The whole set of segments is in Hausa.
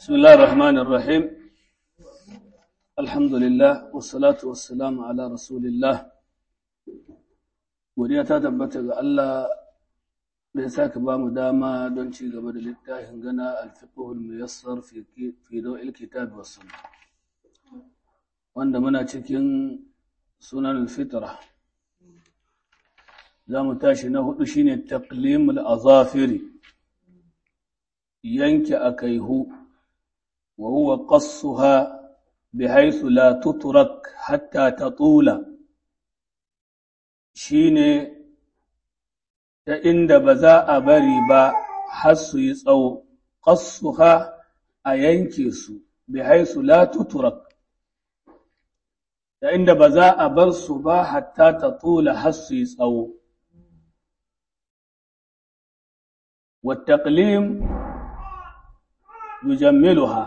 بسم الله الرحمن الرحيم الحمد لله والصلاة والسلام على رسول الله godiya ta tabbata ga Allah da ya saka ba mu dama don ci gaba da littafin gana alfiqhul muyassar fi fi dawil kitab was sunnah wanda muna cikin sunan alfitra za mu tashi na hudu shine taqlimul azafiri yanke akaihu wa huwa qassuha bihaythu la tutrak hatta tatula shine ta inda ba za a bari ba har su yi tsawo qassuha a yanke su bihaythu la tutrak ta inda ba za a bar su ba hatta tatula har su yi tsawo والتقليم yujammiluha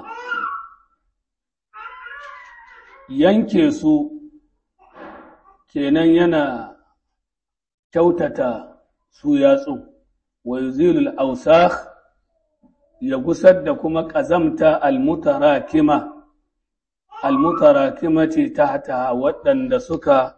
yanke su kenan yana kyautata su yatsu wa yuzilul awsakh ya gusar da kuma ƙazamta almutarakima almutarakimati tahta waɗanda suka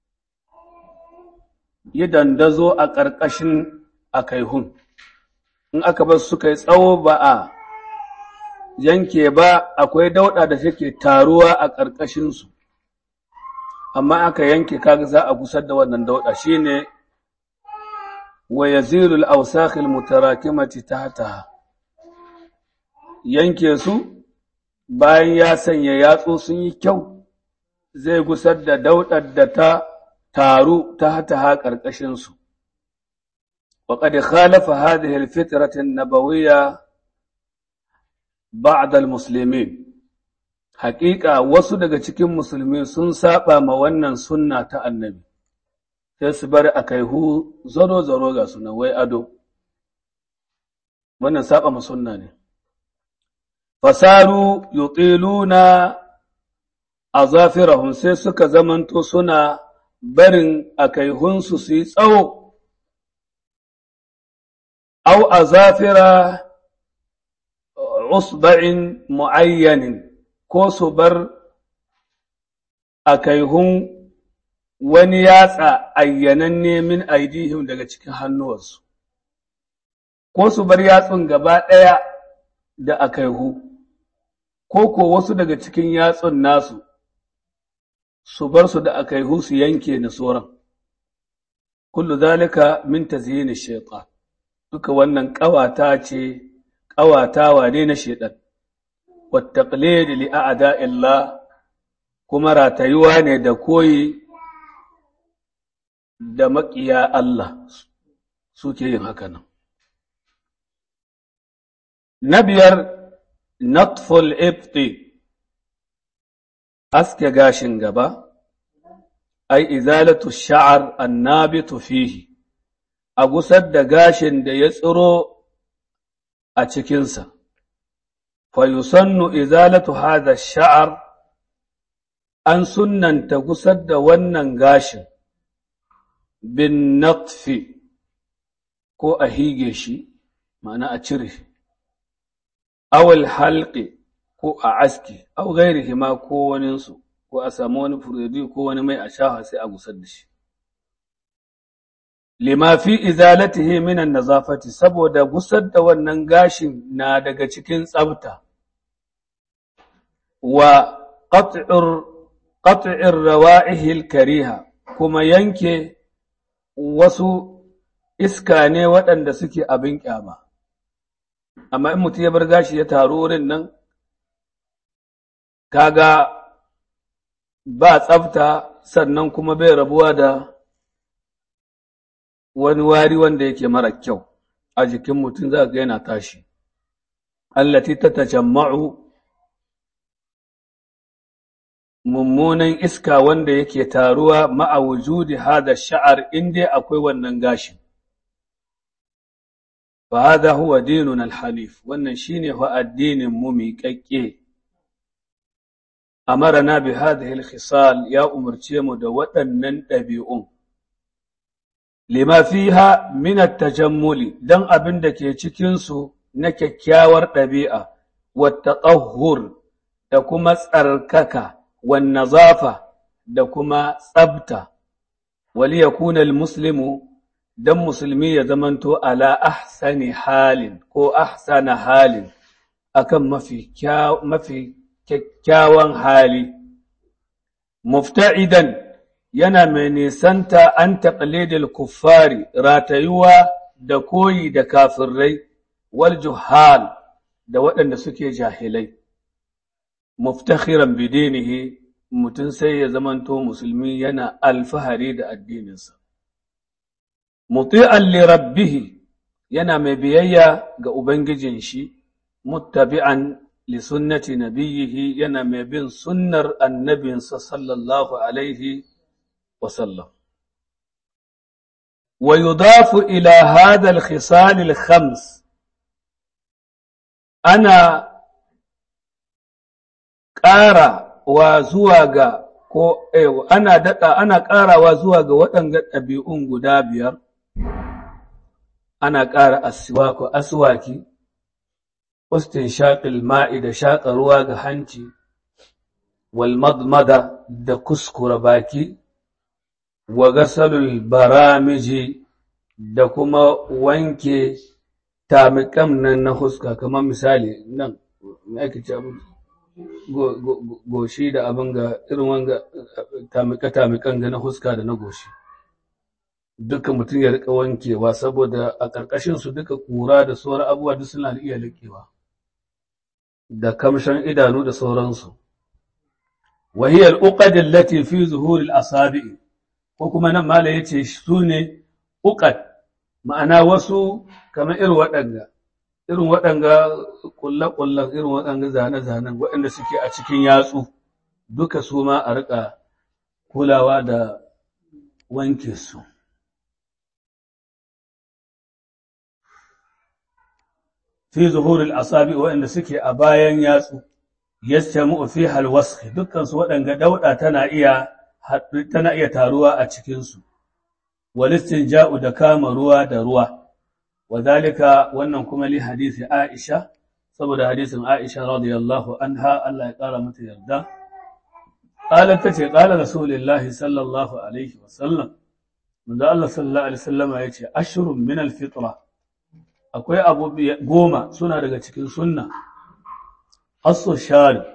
yi dandazo a ƙarƙashin akaihun in aka bar suka yi tsawo ba a yanke ba akwai dauɗa da take taruwa a ƙarƙashinsu, amma aka yanke kaga za a gusar da wannan dauɗa shi ne wa yazilul ausakhil mutarakimati tahtaha yanke su bayan ya sanya yatsu sun yi kyau zai gusar da dauɗar da ta taru tahtaha ƙarƙashinsu. وقد خالف هذه الفترة النبوية ba'dal muslimin haƙiƙa wasu daga cikin musulmi sun saba ma wannan sunna ta annabi sai su bari a kaihu zaro-zaro ga suna wai ado wannan saba ma sunna ne fasaru yutiluna azafirahum sai suka zamanto suna barin a kaihunsu su yi tsawo au azafira usba'in mu'ayyanin ko su bar a kaihun wani yatsa ayyananne min aidihim daga cikin hannuwarsu, ko su bar yatsun gaba ɗaya da a kaihu, ko ko wasu daga cikin yatsun nasu su bar su da a kaihu su yanke na sauran. Kullu zalika min tazyini shaitan duka wannan ƙawata ce ƙawatawa ne na shaiɗan, wattaƙle li a'ada illa kuma ratayuwa ne da koyi da maƙiya Allah suke yin haka nan. Na biyar, Natful Ifti, aske gashin gaba, ai, izalatu sha'ar annabitu fihi, a gusar da gashin da ya tsiro a cikinsa, fayusannu izalatu hada sha'ar an sunanta gusar da wannan gashin bin natfi ko a hige shi, ma'ana a cire, awal halƙe ko a aski, au gairihi ma ko waninsu, ko a samu wani furedi ko wani mai a shafa sai a gusar da shi. lima fi izalatihi minan nazafati saboda gusar da wannan gashin na daga cikin tsafta wa qat'ir qat'ir rawa'ihil kariha kuma yanke wasu iska ne waɗanda suke abin kyama amma in mutum ya bar gashi ya taru wurin nan kaga ba tsafta sannan kuma bai rabuwa da wani wari wanda yake mara kyau a jikin mutum za ga yana tashi allati ta tajamma'u mummunan iska wanda yake taruwa ma'a wujudi hada sha'ar inda akwai wannan gashin fa hada huwa dinun alhanif wannan shine fa addinin mu miƙaƙƙe amarana bi hadhihi alkhisal ya umarce mu da waɗannan ɗabi'un lima fiha min at-tajammuli dan abin da ke cikin su na kyakkyawar ɗabi'a والتطهر da kuma tsarkaka wan nazafa da kuma tsabta wali yakuna almuslimu dan musulmi ya zamanto ala ahsani halin ko ahsana halin akan mafi mafi kyakkyawan hali mufta'idan yana mai nisanta an taqlidil kuffari ratayuwa da koyi da kafirai wal juhal da waɗanda suke jahilai muftakhiran bidinihi mutum sai ya zamanto musulmi yana alfahari da addininsa muti'an li rabbihi yana mai biyayya ga ubangijin shi muttabi'an li sunnati nabiyhi yana mai bin sunnar annabinsa sallallahu alaihi wa sallam wa yudafu ila hadha al-khisal al-khams ana ƙara wa zuwa ga ko ana daɗa ana ƙarawa zuwa ga waɗanga ɗabi'un guda biyar ana ƙara aswaku aswaki ustin shaƙil ma'i da shaƙa ruwa ga hanci wal madmada da kuskura baki wa gasalul baramiji da kuma wanke tamiƙam nan na huska kamar misali nan ake ce goshi da abin ga irin wanga tamika-tamikan ga na huska da na goshi duka mutum ya rika wankewa saboda a ƙarƙashin su duka ƙura da sauran abubuwa duk suna iya liƙewa da kamshan idanu da sauransu wahiyar uqad allati fi zuhuril asabi ko kuma nan mala yace su ne uqad ma'ana wasu kamar irin waɗanda irin waɗanga ƙulle-ƙullen irin waɗanga zane-zanen waɗanda suke a cikin yatsu duka su ma a riƙa kulawa da wanke su. Fi zuhurul asabi waɗanda suke a bayan yatsu, yastamu fi halwaski dukkansu waɗanga dauɗa tana iya tana iya taruwa a cikinsu, walistin ja'u da kama ruwa da ruwa. وذلك wannan kuma li hadisi Aisha saboda hadisin Aisha radiyallahu anha Allah ya kara mata yarda qalat tace qala rasulullahi sallallahu alaihi wasallam manzo Allah sallallahu alaihi wasallama yace ashrun min alfitra akwai abu goma suna daga cikin sunna asu shari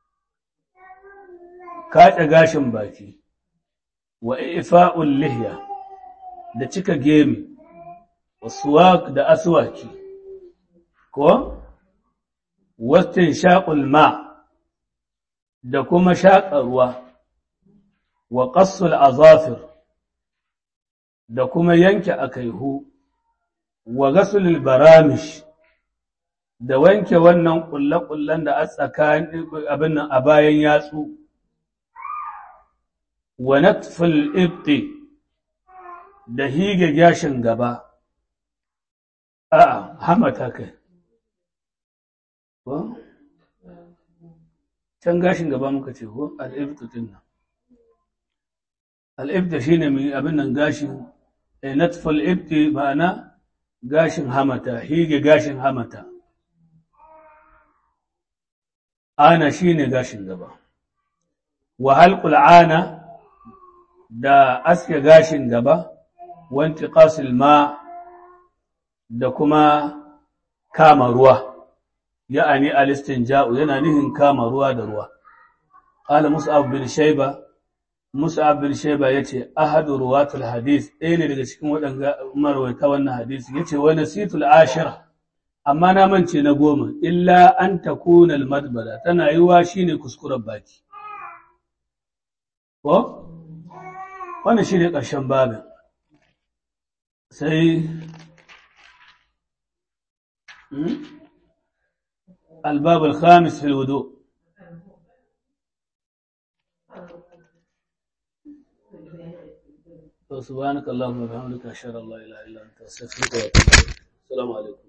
kaɗe gashin baki wa ifa'ul lihya da cika gemi wasuwak da aswaki ko wastin shaƙul ma da kuma shaƙa ruwa wa ƙassul azafir da kuma yanke akaihu wa gasulul baramish da wanke wannan ƙulle-ƙullen da a tsakanin abin nan a bayan yatsu wa natful ibti da hige gashin gaba A'a, hamata kai. Ko? Can gashin gaba muka ce, ko? Al'ibtu din nan. Al'ibtu shi ne mai abin nan gashin, a natful ibti ma'ana gashin hamata, hige gashin hamata. Ana shi ne gashin gaba. Wa halƙul ana da aske gashin gaba, wanti ƙasil ma' da kuma kama ruwa, ya'ani alistin ja'u yana nihin kama ruwa da ruwa. Ƙala Musa'ab bin Shaiba, Musa'ab bin Shaiba ya ce, Ahadu ruwatul hadis, ɗaya ne daga cikin waɗanda marwaita wannan hadisi, ya ce, wani situl ashira, amma na mance na goma, illa an ta kunal madbada, tana yi wa shi ne kuskuren baki. Ko? Wannan shi ne ƙarshen babin. Sai الباب الخامس في الوضوء سبحانك اللهم وبحمدك اشهد ان لا اله الا انت استغفرك واتوب اليك السلام عليكم